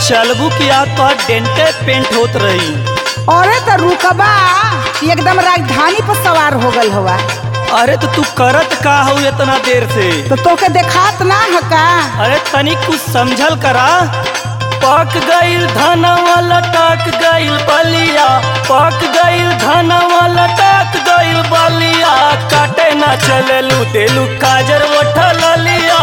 चलबू की आज तो डेंटे पेंट होत रही अरे तो रुकबा एकदम राजधानी पर सवार हो गल हवा अरे तो तू करत का हूँ इतना देर से तो तोके देखात ना है का अरे तनिक कुछ समझल करा पक गईल धनवा लटक गईल बलिया पक गईल धनवा लटक गईल बलिया काटे ना चललू तेलू काजर उठल लिया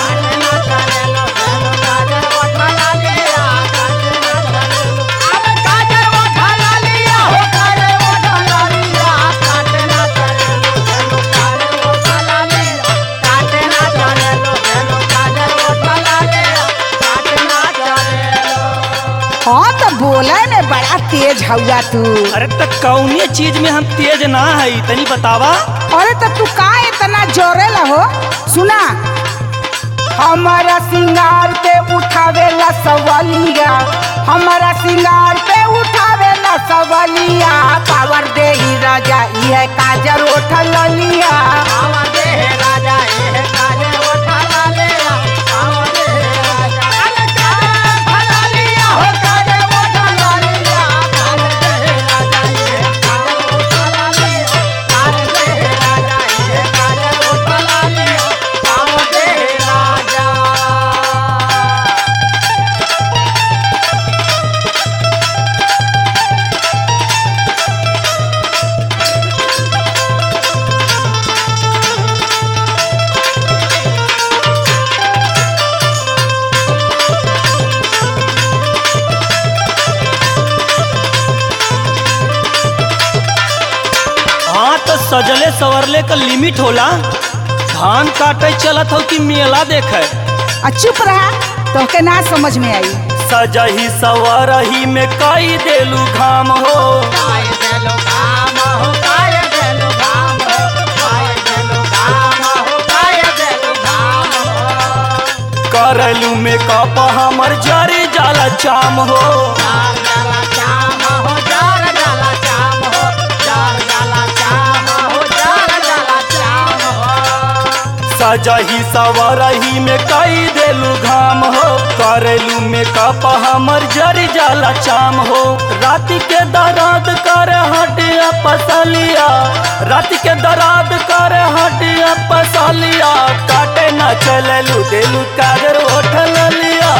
हाँ तो बोले में बड़ा तेज हौआ तू अरे तो कौनी चीज में हम तेज ना है तनी बतावा अरे तो तू का इतना जोरेला हो सुना हमारा सिंगार पे उठावेला सवालिया हमारा सिंगार पे उठावेला सवालिया पावर दे ही राजा ये काजर उठल लिया हाँ तो सजले सवरले का लिमिट होला धान काटे चलत हो कि मेला देखे आ चुप रहा तोके ना समझ में आई सजही सवरही में कई देलू घाम हो करलू में कप हमर जरी जाला चाम हो सजही सवरही में कई देलू घाम हो करलू में कप हमर जरी जाला चाम हो राति के दराद कर हटिया पसलिया राति के दराद कर हटिया पसलिया काटे न चललू देलू कागर उठल लिया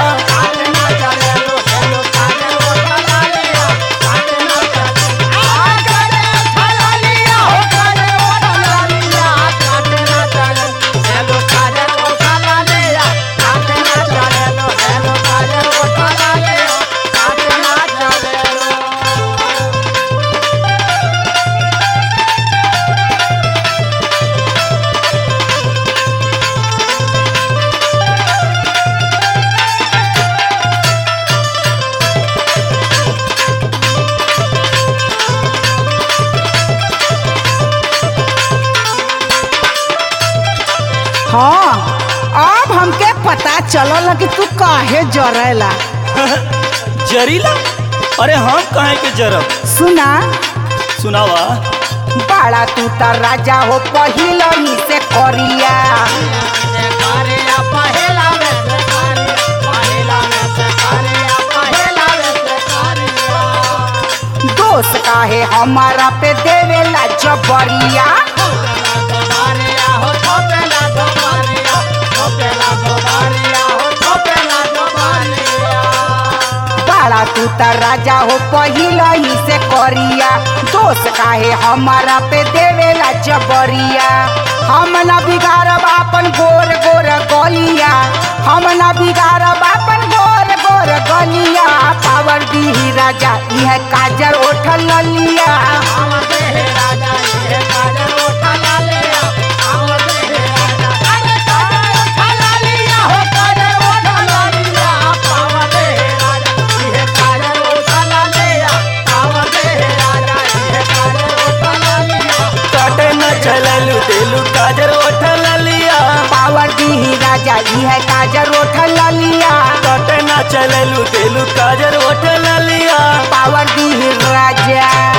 हाँ अब हमके पता चलल कि तू काहे जरेला जरीला अरे हम कहे के जरब सुना सुनावा बड़ा तू त राजा हो पहिला ही से करिया दोस्त काहे हमारा पे देवेला जबरिया बड़ा तू त राजा हो पहिला ही से करिया दोस्त काहे हमारा पे देवेला जबरिया हम न बिगाड़ब अपन गोर गोर गलिया हम न बिगाड़ब अपन गोर गोर गलिया पावर दी राजा यह काजर उठल लिया काटे न चललू देलू काजर उठल लिया पावर दी राजा यह काजर उठल लिया काटे न चललू देलू काजर उठल लिया पावर दी राजा